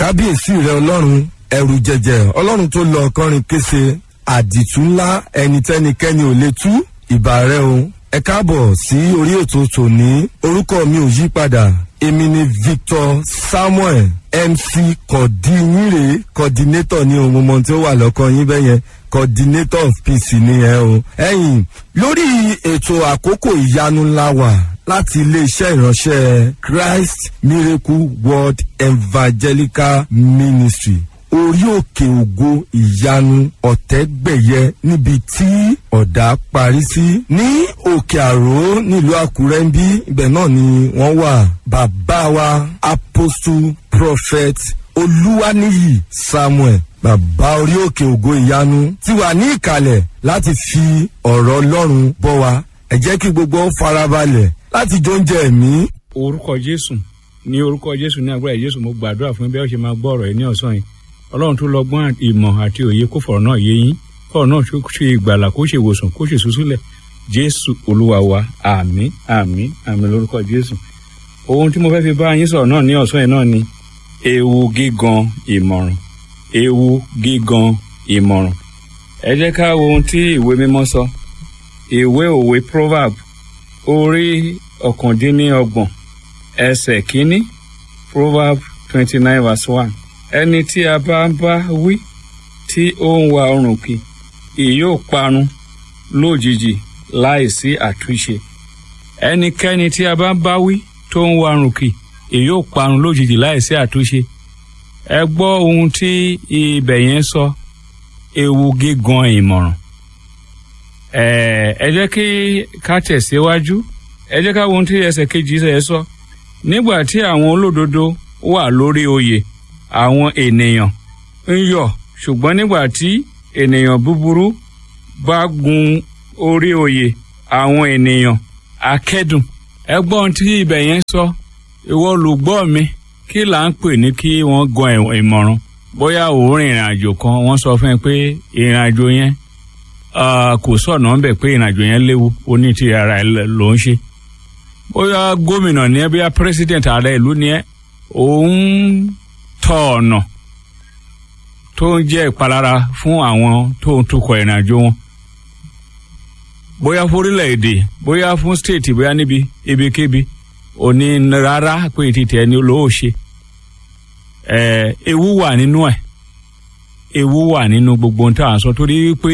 kábíyèsí rẹ ọlọ́run ẹrù jẹjẹ ọlọ́run tó lọ ọkọrin kése àdìtú ńlá ẹnitẹ́nikẹ́ni ò lè tú ìbà rẹ o ẹ káàbọ̀ sí orí ètò tòní orúkọ mi ò yí padà èmi ni victor samuel mc kọ̀dínyìnrè coordinator ní ohun mọ̀ tí ó wà lọ́kàn yín bẹ́yẹn coordinator of peace ni ẹ o. ẹ̀yin lórí ètò àkókò ìyanu ńlá wà láti iléeṣẹ́ ìránṣẹ́ christ miracle world evangelical ministry orí òkè ògo ìyanu ọ̀tẹ́gbẹ̀yẹ níbi tí ọ̀dà parí sí ní òkè àró nílùú àkúrẹ́ ń bí ibẹ̀ náà ni wọ́n wà bàbá wa apostle prophet olúwaníyì samuel bàbá orí òkè ògo ìyanu ti wà ní ìkàlẹ̀ láti fi ọ̀rọ̀ ọlọ́run bọ́ wa ẹ jẹ́ kí gbogbo ó farabalẹ̀ láti jó oúnjẹ ẹ̀mí. orúkọ jésù ní orúkọ jésù ní agbára jésù mo gbàdúrà fún bí ẹ ṣe máa gbọ́ ọ̀rọ̀ yìí ní ọ̀sán yìí ọlọ́run tó lọ́gbọ́n ìmọ̀ àti òye kó fọ̀rọ̀ náà yé yín fọ̀rọ̀ náà kó ṣe ìgbàlà kó ṣe ìwòsàn kó ṣe ìsúsílẹ̀ jésù olúwa wa àmín àmín àmín lórúkọ jésù ohun tí mo fẹ́ fi bá yín sọ̀rọ̀ náà ní ọ̀sán yìí náà ni ewu gígan ìmọ̀ràn ewu gígan ìmọ̀ràn ẹ jẹ́ ká wo ohun tí ìwé mímọ́ sọ ìwé òwe proverb orí ọ̀kàndínníọgbọ̀n ẹsẹ̀ kínní proverb twenty nine verse one ẹni tí a bá ń bá wí tí ó ń wa ọrùn kì ìyóò parun lójijì láìsí àtúnṣe ẹnikẹ́ni tí a bá ń bá wí tó ń wa ọrùn kì ìyóò parun lójijì láìsí àtúnṣe ẹ gbọ́ ohun tí ibẹ̀ yẹn sọ ewu gígan ìmọ̀ràn ẹ jẹ́ kí ká tẹ̀síwájú ẹ jẹ́ ká wo ohun tí ẹsẹ̀ kejì ẹ sọ nígbà tí àwọn olódodo wà lórí oyè àwọn ènìyàn ń yọ̀ ṣùgbọ́n nígbà tí ènìyàn búburú bá gun orí oyè àwọn ènìyàn akẹ́dùn ẹ gbọ́ ohun tí ibẹ̀ yẹn sọ ìwọ olùgbọ́ mi kí là ń pè ní kí wọ́n gan ìmọ̀ràn bóyá òórìn ìrìn àjò kan wọ́n sọ fún ẹ pé ìrìn àjò yẹn kò sọ̀nà ń bẹ̀ pé ìrìn àjò yẹn léwu ó ní ti ara ẹ ló ń ṣe bóyá gómìnà ni ẹ bóyá pírẹsidẹ̀ntì ààrẹ ìlú ni ẹ òun tọ ọ̀nà tó ń jẹ́ ìpalára fún àwọn tó ń tukọ̀ ìrìn àjò wọn bóyá fún orílẹ̀-èdè bóyá fún stéètì bóyá níbi ibikíbi òní rárá pé títẹ̀ ẹni olówó ṣe ẹ ewu wà nínú ẹ ewu wà nínú gbogbo ohun tá à ń sọ torí pé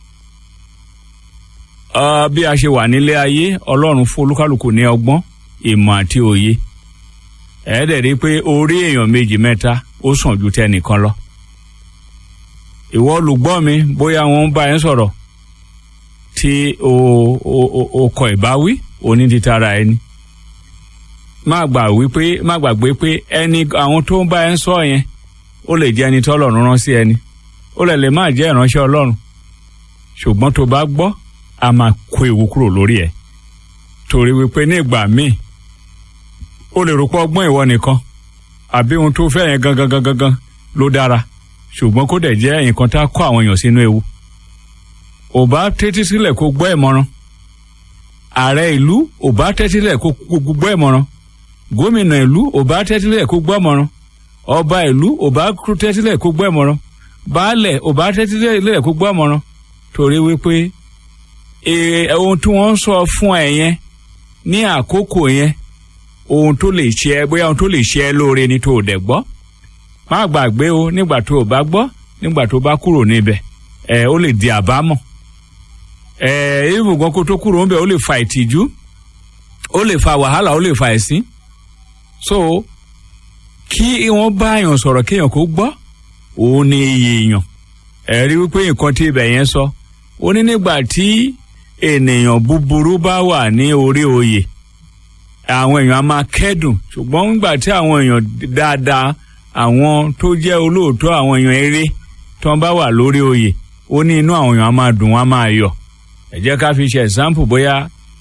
bí a ṣe wà nílé ayé ọlọ́run fún olúkálùkù ní ọgbọ́n ìmọ̀ àti òye ẹ̀ẹ́dẹ̀ rí pé orí èèyàn méjì mẹ́ta ó sàn ju tẹnìkan lọ ìwọ olùgbọ́ mi bóyá wọ́n ń bá ẹ sọ̀rọ̀ tí o o o kọ ìbáwí òní ti tara ẹni má gbà wípé má gbàgbé pé ẹni àwọn tó ń bá ẹ sọ yẹn ó lè jẹ́ ẹni tí ọlọ́run rán sí ẹni ó lè lè má jẹ́ ìránṣẹ́ ọlọ́run ṣùgbọ́n tó bá gbọ́ a máa kó ewu kúrò lórí ẹ̀ torí wípé ní ìgbà míì ó lè rò pé ọgbọ́n ìwọ nìkan àbí ohun tó fẹ́ yẹn gangan gangan gan ló dára ṣùgbọ́n kó dẹ̀ jẹ́ nǹkan tá a kó àwọn èèyàn sínú ewu ò bá tẹ́tí sílẹ̀ kó gbọ́ ìmọ̀ràn ààrẹ ìlú ò bá tẹ́tí sílẹ̀ kó gbọ́ ìmọ̀ràn gómìnà ìlú ò bá tẹ́tí sílẹ̀ kó gbọ́ ìmọ̀ràn ọba ìlú ò bá tẹ́tí sílẹ̀ kó gbọ́ ìmọ̀ràn baálẹ̀ ò bá tẹ́tí sílẹ̀ kó gbọ́ ìmọ̀ràn torí wípé ohun tí wọ́n ń sọ fún ẹ yẹn ní àkókò yẹn ohun tó lè ṣe ẹ bóyá ohun tó lè ṣe ẹ lóore ni tó o dẹ̀ gbọ́ má gbàgbé o nígbà tó o bá gbọ́ nígbà tó o bá kúrò níbẹ̀ ẹ ó lè di àbámọ̀ ẹ ìrùngàn kó tó kúrò níbẹ̀ ó lè fa ìtìjú ó lè fa wàhálà ó lè fa ẹ̀sín so kí wọ́n bá èèyàn sọ̀rọ̀ kéèyàn kó gbọ́ òun ni iye èèyàn ẹ rí wípé nǹkan tí ibẹ̀ yẹn sọ ó ní nígbà tí ènìyàn búburú bá wà ní orí oyè àwọn èèyàn á máa kẹ́dùn ṣùgbọ́n nígbà tí àwọn èèyàn dáadáa àwọn tó jẹ́ olóòótọ́ àwọn èèyàn eré tí wọ́n bá wà lórí oyè ó ní inú àwọn èèyàn á máa dùn wọ́n á máa yọ̀ ẹ jẹ́ ká fi ṣe example bóyá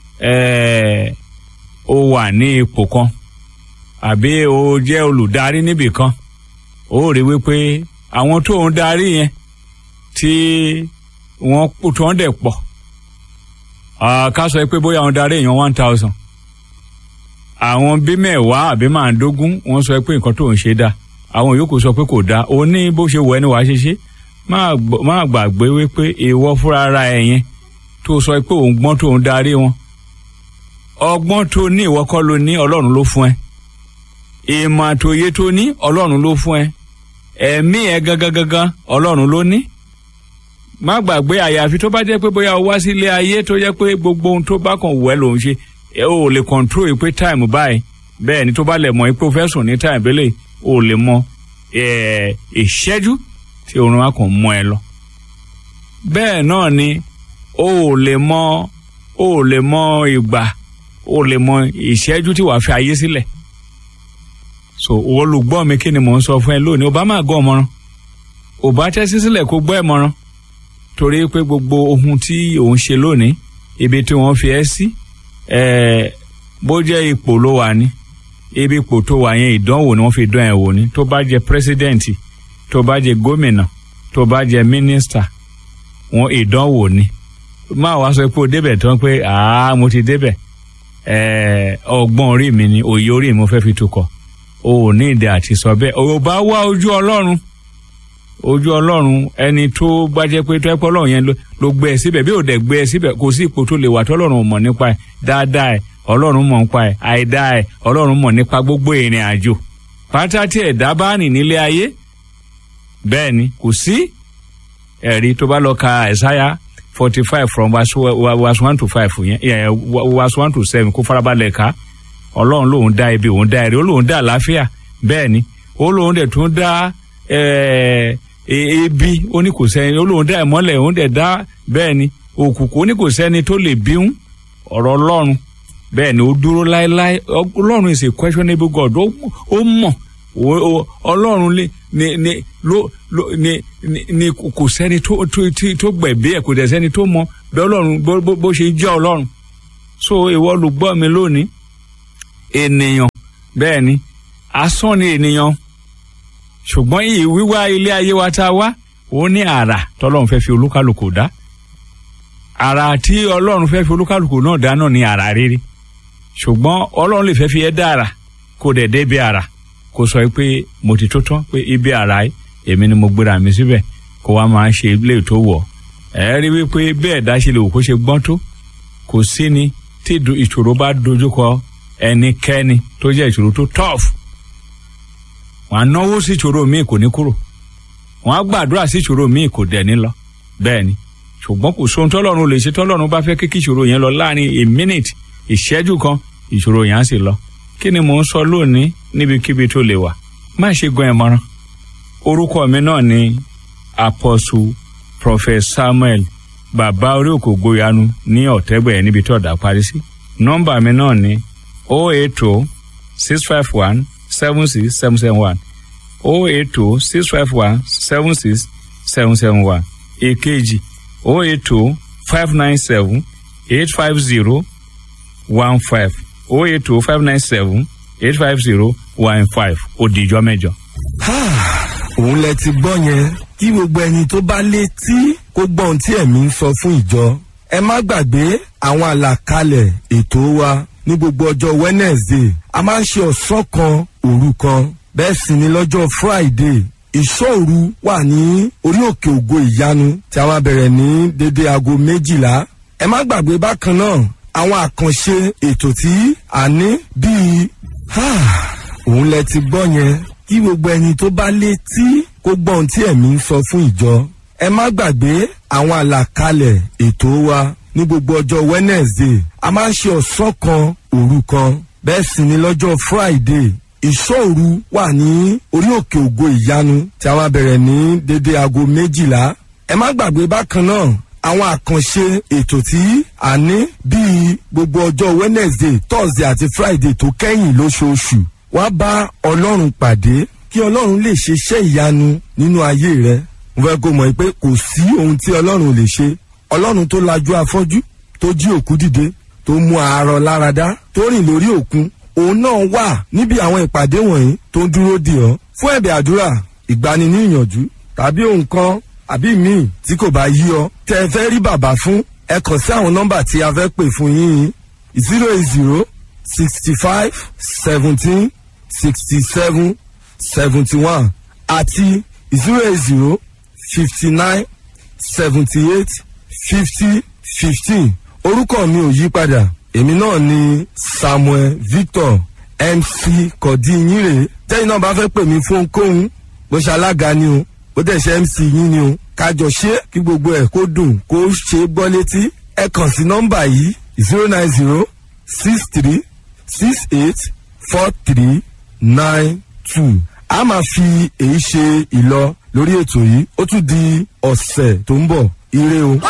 ó wà ní ipò kan àbí ó jẹ́ olùdarí níbì kan ó rí wípé àwọn tó ń darí yẹn tí wọ́n tó ń dẹ̀ pọ̀ ká sọ pé bóyá àwọn darí èèyàn one thousand àwọn bí mẹ́wàá àbí màdógún wọ́n sọ pé nǹkan tó ń ṣe dáa àwọn yòókù sọ pé kò dáa ó ní bó ṣe wọ ẹni wàá ṣe ṣe má gbàgbé wípé ìwọ fúnra ara ẹ yẹn tó sọ pé òun gbọ́n tó ń darí wọn ọgbọ́n tó ní ìwọ kọ́ ló ní ọlọ́run ló fún ẹ ìmọ̀ àtòyé tó ní ọlọ́run ló fún ẹ ẹ̀mí ẹ gangan gangan ọlọ́run ló ní má gbàgbé àyàfi tó bá jẹ́ pé bóyá o wá sílé ayé tó jẹ́ pé gbogbo ohun tó bá kàn wẹ́ lòun ṣe ẹ ò lè control yìí pé time báyìí bẹ́ẹ̀ ni tó bá lẹ̀ mọ́ pé o fẹ́ sùn ní time bẹ́lẹ̀ o lè mọ ìṣẹ́jú tí oorun á kàn mọ́ ẹ lọ. bẹ́ẹ̀ náà ni o ò lè mọ o ò lè mọ ìgbà o ò lè mọ ìṣẹ́jú tí wàá fi ayé sílẹ̀. so olùgbọ́ mi kí ni mò ń sọ fún ẹ lónìí o bá máa gbọ́ ọmọràn o bá tẹ́sí sílẹ̀ kó gbọ́ ẹ̀mọràn torí pé gbogbo ohun tí òun ṣe lónìí ibi tí wọ́n fi ẹ́ sí bó jẹ́ ipò ló wà ní ibi ipò tó wà yẹn ìdánwò ni wọ́n fi dán ẹ̀ wò ní tó bá jẹ́ pírẹsidẹ́ǹtì tó bá jẹ́ gómìnà tó bá jẹ́ mínísítà wọn ìdánwò ni máa wá sọ pé o débẹ̀ tán pé àá mo ti débẹ̀ ọgbọ́n orí mi ni òye orí mi mo fẹ́ fi tukọ̀ o ò ní ìdí àti sọ bẹ́ẹ̀ o bá wá ojú ọlọ́run ojú ọlọ́run ẹni tó bá jẹ́ pé tọ́pẹ́ ọlọ́run yẹn ló gbé ẹ síbẹ̀ bí ò dẹ̀ gbé ẹ síbẹ̀ kò sí ipò tó lè wà tọ́lọ́run mọ̀ nípa ẹ̀ dáadáa ẹ̀ ọlọ́run mọ̀ nípa ẹ̀ àìdá ẹ̀ ọlọ́run mọ̀ nípa gbogbo ìrìn àjò pátá tí ẹ̀dá bá rìn nílé ayé bẹ́ẹ̀ ni kò sí ẹ̀rí tó bá lọ ka ẹ̀sáyà forty five from verse one to five yẹn verse one to seven kó farabalẹ̀ ká ọlọ́run lòun dá ibi òun dá ẹ̀rí ó lòun dá àlàáfíà bẹ́ẹ̀ ni ó lòun dẹ̀ tún dá ebi ó ní kò sẹ́ni ó lóun dá ìmọ́lẹ̀ òun dẹ̀ dá bẹ́ẹ̀ ni òkùnkùn ó ní kò sẹ́ni tó lè bíún ọ̀rọ̀ ọlọ́run bẹ́ẹ̀ ni ó dúró láéláé ọlọ́run is a questionable God ó mọ̀ ọlọ́run ni ni ló ni ni kò sẹ́ni tó tó gbẹ̀bí ẹ̀ kò dẹ̀ sẹ́ni tó mọ̀ bẹ́ẹ̀ ọlọ́run bó ṣe jẹ́ ọlọ́run so ìwọ ló gbọ́ mi lónìí ènìyàn bẹ́ẹ̀ ni asán ni ènìyàn ṣùgbọ́n yìí wíwá ilé ayé wa tá a wá ó ní àrà tọ́lọ́run fẹ́ fi olúkálùkù dá àrà tí ọlọ́run fẹ́ fi olúkálùkù náà dá náà ní àrà rere ṣùgbọ́n ọlọ́run lè fẹ́ fi ẹ́ dá àrà kó dẹ̀ débi àrà kó sọ pé mo ti tó tán pé ibi àrà yìí èmi ni mo gbéra mi síbẹ̀ kó wá máa ṣe ilé tó wọ̀ ẹ rí wípé bẹ́ẹ̀ dá ṣe lè wò kó ṣe gbọ́n tó kò sí ni tí ìṣòro bá dojúkọ ẹnikẹ́ni tó jẹ́ ìṣòro tó tough wọn á náwó sí ìṣòro míì kò ní kúrò wọn á gbàdúrà sí ìṣòro míì kò dẹ̀ ní lọ bẹ́ẹ̀ ni ṣùgbọ́n kò sóhun tọ́lọ́run lè ṣe tọ́lọ́run bá fẹ́ kí ìṣòro yẹn lọ láàrin a minute ìṣẹ́jú kan ìṣòro yẹn á sì lọ kí ni mò ń sọ lónìí níbikíbi tó lè wà má ṣe gan ẹ mọ́rán orúkọ mi náà ni apostle prophet samuel bàbá orí òkò gboyanu ní ọ̀tẹ́gbẹ̀ẹ́ níbi tó ọ̀dà parí sí nọ́mbà mi náà ni o eight two six five one seven six seven seven one o eight two six five one seven six seven seven one èkejì o eight two five nine seven eight five zero one five o eight two five nine seven eight five zero one five ó di ìjọ mẹ́jọ. òun lẹ ti gbọ́ yẹn kí gbogbo ẹni tó bá létí kó gbọ́ ohun tí ẹ̀mí ń sọ fún ìjọ ẹ má gbàgbé àwọn àlàkalẹ̀ ètò wa ní gbogbo ọjọ́ wednesday a máa ń ṣe ọ̀sán kan òru kan bẹ́ẹ̀ sì ni lọ́jọ́ friday ìṣòru wà ní orí òkè ògo ìyanu tí a máa bẹ̀rẹ̀ ní dédé aago méjìlá ẹ má gbàgbé bákan náà àwọn àkànṣe ètò tí a ní bíi òun lẹ ti gbọ́ yẹn kí gbogbo ẹni tó bá létí kó gbọ́ ohun tí ẹ̀mí ń sọ fún ìjọ ẹ má gbàgbé àwọn àlàkalẹ̀ ètò wa ní gbogbo ọjọ́ wednesday a máa ń ṣe ọ̀sán kan òru kan bẹ́ẹ̀ sì ni lọ́jọ́ friday ìṣòru wà ní orí òkè ògo ìyanu tí a máa bẹ̀rẹ̀ ní dédé aago méjìlá ẹ má gbàgbé bákan náà àwọn àkànṣe ètò tí a ní bíi gbogbo ọjọ́ wednesday thursday àti friday tó kẹ́yìn lóṣooṣù wá bá ọlọ́run pàdé kí ọlọ́run lè ṣe iṣẹ́ ìyanu nínú ayé rẹ mo fẹ́ kó mọ̀ pé kò sí ohun tí ọlọ́run lè ṣe ọlọ́run tó lajú afọ́jú tó jí òkú dìde tó mú àárọ̀ láradá tó rìn lórí òkun òun náà wà níbi àwọn ìpàdé wọ̀nyí tó ń dúró dì ọ́ fún ẹ̀bẹ̀ àdúrà ìgbani ní ìyànjú tàbí ohun kan àbí míì tí kò bá yí ọ tẹ ẹ fẹ́ rí bàbá fún ẹ kàn sí àwọn nọ́mbà tí a fẹ́ pè fún yín zero eight zero sixty five seventeen sixty seven seventy one àti zero eight zero fifty nine seventy eight fifty fifteen orúkọ mi ò yí padà èmi náà ni samuel victor mc kọ̀dínyìnrè tẹ́yìn náà bá fẹ́ pè mí fún ohunkóhun bó ṣe alága ni o bó dẹ̀ ṣe mc yín ni o kájọ ṣe kí gbogbo ẹ̀ kó dùn kó ṣe é gbọ́ létí ẹ kàn sí nọ́mbà yìí zero nine zero six three six eight four three nine two a máa fi èyí ṣe ìlọ lórí ètò yìí ó tún di ọ̀sẹ̀ tó ń bọ̀ ire o.